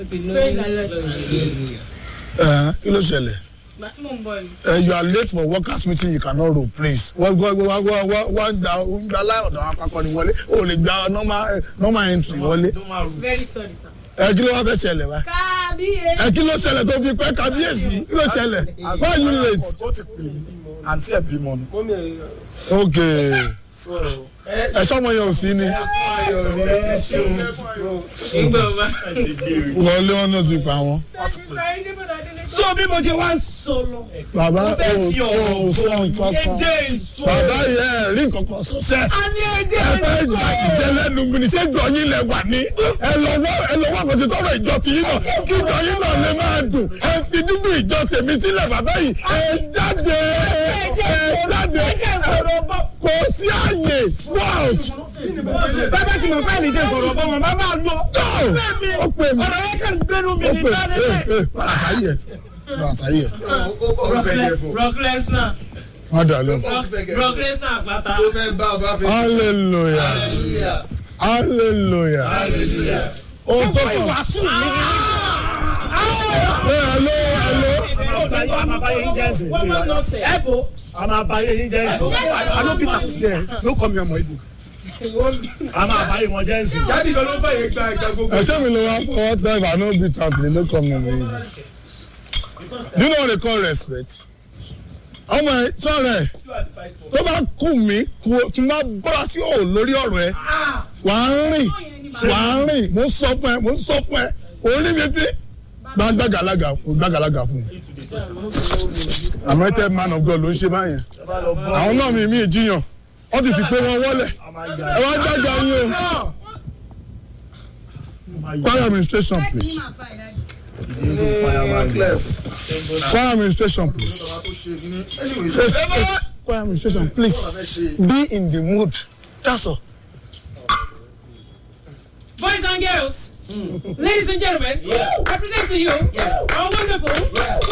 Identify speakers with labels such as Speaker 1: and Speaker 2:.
Speaker 1: Praise the Lord.
Speaker 2: ẹ kí ló ṣẹlẹ̀
Speaker 1: ìgbà tí mò ń bọ̀ ni.
Speaker 2: ẹ you are late for workers meeting you cannot roll please wọ́n wọ́n wọ́n wọ́n wọ́n wọ́n gba wọ́n gba láọ̀dọ̀ àwọn akọni wọlé o lè gba normal eh, normal entry wọlé
Speaker 1: very sorry sir.
Speaker 2: ẹ kí ló wá fẹ́ ṣẹlẹ̀ wá
Speaker 1: kábíyèsí.
Speaker 2: ẹ kí ló ṣẹlẹ̀ tó fi pẹ́ kábíyèsí kí ló ṣẹlẹ̀ why you late
Speaker 3: ó ti pè mí àǹtí ẹ̀ bímọ ni.
Speaker 2: ok ẹ sọmọ yẹn ò sí ni
Speaker 4: ìgbà ọba.
Speaker 2: wọlé wọn náà ti pa wọn.
Speaker 3: so bí mo ṣe wá ń sọ lọ.
Speaker 2: bàbá
Speaker 3: mo fẹ́
Speaker 2: o
Speaker 3: fi
Speaker 2: ò
Speaker 3: ọ̀rọ̀
Speaker 2: sọ nǹkan kan
Speaker 3: èdè ìsọ.
Speaker 2: bàbá yẹ ẹ rí nǹkan kan sọ sẹ.
Speaker 3: a ní èdè
Speaker 2: ẹ fẹ́
Speaker 3: ìsọ.
Speaker 2: gbà ìjẹ lẹ́nu mi ní ṣé gbọ̀nyìn lẹ wà ní. ẹ lọ́wọ́ ẹ lọ́wọ́ àkọsí sọ̀rọ̀ ìjọ tì yín náà kí ìjọ yín náà lè máa dùn. ẹ fi dúdú ìjọ tèmi sílẹ̀ bàbá yìí. ẹ jáde ẹ jáde kò sí àyè wọ́ọ̀t.
Speaker 3: bàbá tí mo fẹ́ lè dé sọ̀rọ̀ bọ́ wọn bá máa lọ.
Speaker 2: ó pè mí
Speaker 3: ọ̀rọ̀ yẹn kàn gbẹ́nu mi
Speaker 2: ó
Speaker 3: ní
Speaker 2: pè
Speaker 3: sáré
Speaker 2: mí
Speaker 3: bẹ́ẹ̀.
Speaker 2: padà sáyé padà sáyé
Speaker 4: rock lesnar
Speaker 2: má dà lọ.
Speaker 4: rock lesnar àpáta.
Speaker 2: hallelujah hallelujah o tó sọ. ẹ hello hello.
Speaker 3: a máa bá yẹn jẹ́ ẹ̀sìn.
Speaker 1: wọ́n mọ̀ nọ́ọ̀sẹ̀.
Speaker 3: ẹ fo a máa bá yẹn jẹ́ ẹ̀sìn. a ló bí tàkì dẹ̀ ló kọ́ mi ọmọ ibù. a máa bá yẹn wọn jẹ́ ẹ̀sìn.
Speaker 5: jáde kan ló fàyè gba ìgbà gbogbo.
Speaker 2: ẹsẹ mi ló wá fọwọ́ tẹ ìbá no beat am play no come on me. do you know what they call respect? ọmọ ẹ sọ̀rọ̀ ẹ tó bá kù mí kù tí n bá bọ́ra sí òò lórí ọ̀rọ̀ ẹ wà á rìn wà á rìn mo ń sọ fún ẹ mo ń sọ fún ẹ orí mi fi gba gbàgàlaga fún gbàgàlaga fún mi. anointed man of God ló ń ṣe báyẹn àwọn náà mi mi jiyàn wọ́n ti fi pé wọ́n wọlé ẹ wá jáde ayé o choir administration please choir administration please Yes, yes, choir administration please be in the mood that's all.
Speaker 4: boys and girls ladies and gentlemen i present to you our wonderful